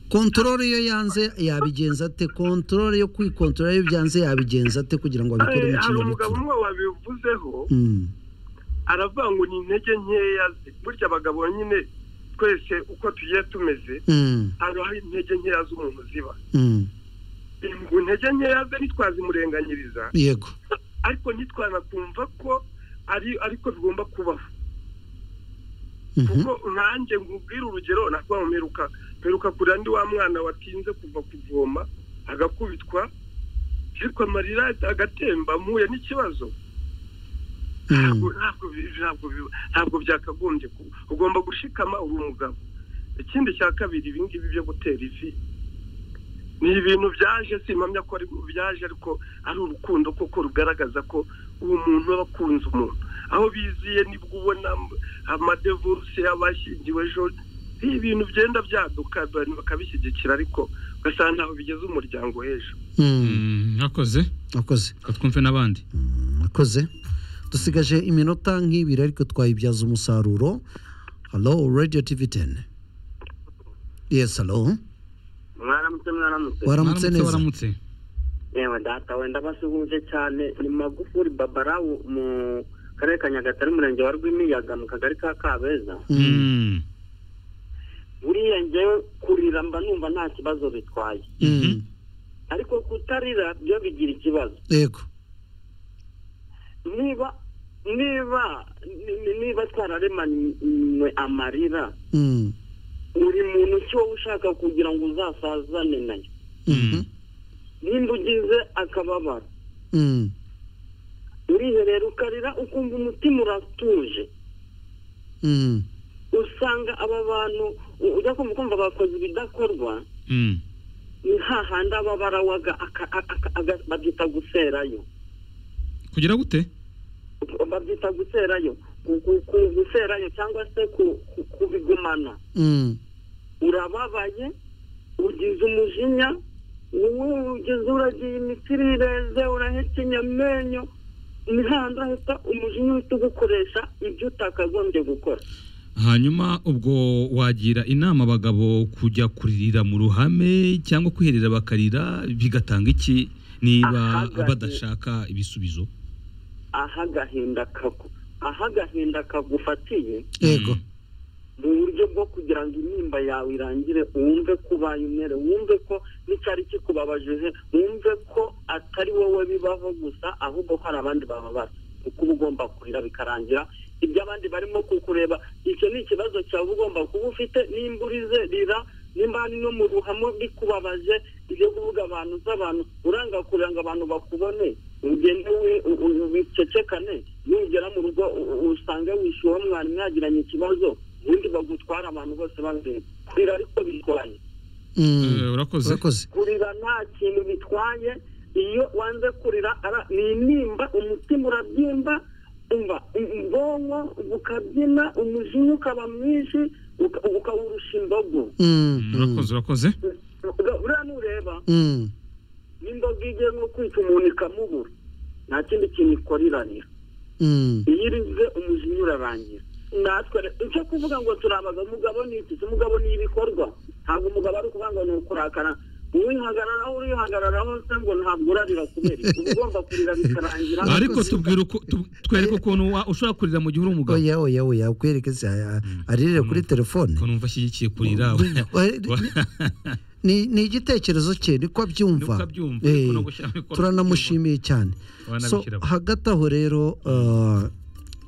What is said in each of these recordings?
kontorore iyo yanze yabigenza ate kontorore yo kwikontorora iyo byanze yabigenza ate kugira ngo abikore mu hari umugabo kinyabupfura umwe wabivuzeho Mm, aravuga ngo ni intege nkeya ze burya abagabo nyine twese uko tugiye tumeze mm, haba hari intege nkeya z'umuntu ziba mm. ngo intege nkeya ze ntitwazimurenganyiriza yego ariko ntitwanakumva ko ari ariko bigomba kubaho Mhm, kuko nanjye nkubwire urugero nakuba mperuka mperuka kurira ndi wa mwana watinze kuva kuvoma agakubitwa ariko amarira agatemba mpuye n'ikibazo mm, ntabwo ntabwo bi- ntabwo bi- ntabwo byakagombye kuba ugomba gushikama uri umugabo ikindi cya kabiri ibi ngibi byo gutera ivi ni ibintu byaje simpamya ko ari byaje ariko ari urukundo kuko rugaragaza ko uwo muntu aba akunze umuntu aho biziye nibwo ubona amadevurusi y'abashyingiwe ejo ni ibintu byenda byaduka abantu bakabishyigikira ariko ugasanga ntabwo bigeze umuryango hejuru mm. Mm, Mwakoze akoze reka twumve n'abandi akoze dusigaje iminota nk'ibiri ariko twayibyaza umusaruro halo radiyo tivi teni yesi halo mwaramutse mwaramutse waramutse neza waramutse yewe data wenda basuhuje cyane ni magufuri babara mu karere ka nyagatare umurenge wa rwimiyaga mu kagari ka kabeza Mm, Mm. buriya njyewe kurira mba numva nta kibazo bitwaye mm. ariko kutarira byo bigira ikibazo yego niba niba ni- niba twararemanywe amarira Mm, buri muntu si wowe ushaka kugira ngo uzasazane nayo mhm, nimba ugize akababaro mm. uriherera ukarira ukumva umutima uratuje Mm, usanga aba bantu u- ujya kumva kumva bakoze ibidakorwa Mm. ni hahandi aba barawaga aka- aka- aga- babyita guserayo kugira gute babyita guserayo Gu- gu- gu- guserayo cyangwa se ku- ku- kubigumana mm, urababaye ugize umujinya wowe ugize uragiye imitsi ireze urahekenya amenyo ni hahandi ahita umujinya uhita ugukoresha ibyo utakagombye gukora hanyuma ubwo wagira inama abagabo kujya kuririra mu ruhame cyangwa kwiherera bakarira bigatanga iki niba Ahagaze. badashaka ibisubizo aho agahinda kagu aho agahinda kagufatiye yego Mm. mu buryo bwo kugira ngo intimba yawe irangire wumve ko ubaye umwere wumve ko n'icyari kikubabajeje wumve ko atari wowe bibaho gusa ahubwo ko hari abandi bababara kuko uba ugomba kurira bikarangira ibyo abandi barimo kukureba icyo ni ikibazo cyawe uba ugomba kuba ufite nimba urize rira nimba hari no mu ruhamo bikubabaje ibyo kuvuga abantu z'abantu uranga kurira ngo abantu bakubone ugende wi- u- u- wicecekane nugera mu rugo u- u- usange wishyuwe mwari mwagiranye ikibazo ubundi bagutwara abantu bose babireba kurira ariko bitwaye Mm. Eh, urakoze urakoze kurira nta kintu bitwaye iyo wanze kurira ara- ni intimba umutima urabyimba umva u- ubwonko bukabyina umujinya ukaba mwinshi uka- ukawurusha imbogo Mm, Mm, mm, urakoze urakoze buriya nureba mm, n'imboga igiye nko kwica umuntu ikamubura nta kindi kintu ikora irarira mm, iyo irize umujinya urarangira natwe re- icyo kuvuga ngo turabaga umugabo ni iki Se umugabo ni ibikorwa ntabwo umugabo ari ukuvuga ngo ni ukurakara uwihagararaho urihagararaho se ngo ntabwo urarira kubera iki uba ugomba kurira bikarangira Urakoze. ariko tubwira uko tu- twereke ukuntu wa- ushobora kurira mu gihe uri umugabo oya oya oya ukwereke se aya- aririre kuri telefone ukuntu umva ashyigikiye kurira ni ni igitekerezo cye niko abyumva Niko abyumva, Eh, niko no gushyiramo ibikorwa turanamushimiye cyane so Wanabishyiramo. hagati aho rero uh,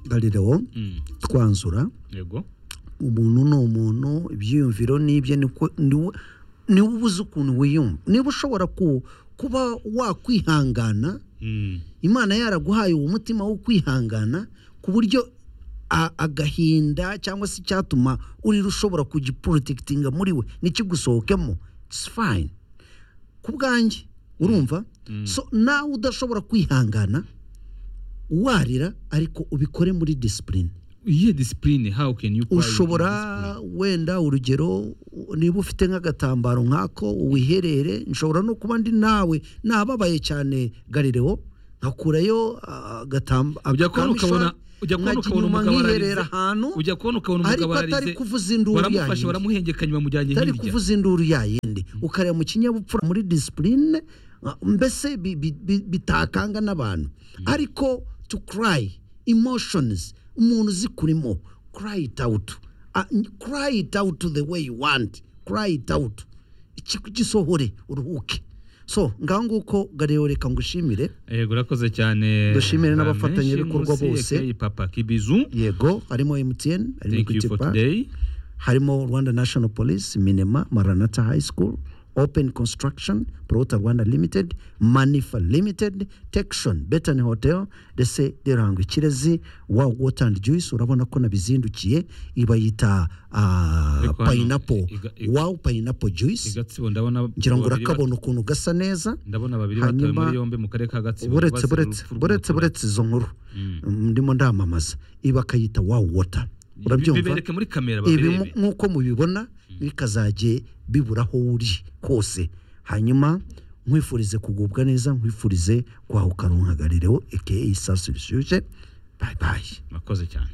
Galileo Mm, twanzura yego umuntu ni umuntu ibyiyumviro n'ibye niko niwe niwe uba uzi ukuntu wiyumva niba ushobora ku- kuba wakwihangana Mm, imana yaraguhaye uwo mutima wo kwihangana ku buryo a- agahinda cyangwa se icyatuma urira ushobora kugiprotekitinga muri we ntikigusohokemo its fine ku bwanjye urumva mm. so nawe udashobora kwihangana warira ariko ubikore muri disipurine iyihe disipurine how can you cry with ushobora discipline? wenda urugero niba ufite nk'agatambaro nk'ako wiherere nshobora no kuba ndi nawe nababaye cyane garireo nkakurayo ujya kubona ukabona agatambaro ujya kubona ukabona inyuma umugabo nkiherera ararize ahantu ujya kubona ukabona ariko umugabo atari ararize kuvuza induru baramufashe yayindi baramuhengekanya bamujyanye atari hirya kuvuza induru yayindi ukareba mu kinyabupfura muri disipurine mbese bi- bi- bi- bitakanga n'abantu ariko to cry emotions umuntu zikurimo cry it out Ah, n- cry it out the way you want cry it out Iki- gisohore uruhuke so ngaho nguko garero reka ngushimire yego urakoze cyane Dushimire Nta n'abafatanyabikorwa menshi, bose. aka papa kibizu yego harimo mtn harimo thank you equity for bank today harimo rwanda national police minema maranata high school open construction prota rwanda limited manifa limited texon betan hotel ndetse deranga ikirezi wow water and juice urabona ko nabizindukiye ibayita uh, Ariko hano pineapple iga- iga- wow pineapple juice igatsibo ndabona ngira ngo babiri urakabona ukuntu gasa neza bat- ndabona babiri batawe Hanyuma- muri yombi mu karere ka gatsibo buretse bazira buretse urupfu buretse rw'umuturage. buretse izo nkuru Mm. ndimo ndamamaza ibi bakayita wow water urabyumva bibereke muri kamera ibi babirebe mu- nk'uko mubibona bikazajye bibura aho uri hose hanyuma nkwifurize kugubwa neza nkwifurize kwahuka runkagaririwe aka isasu rishyushye bayi bayi murakoze cyane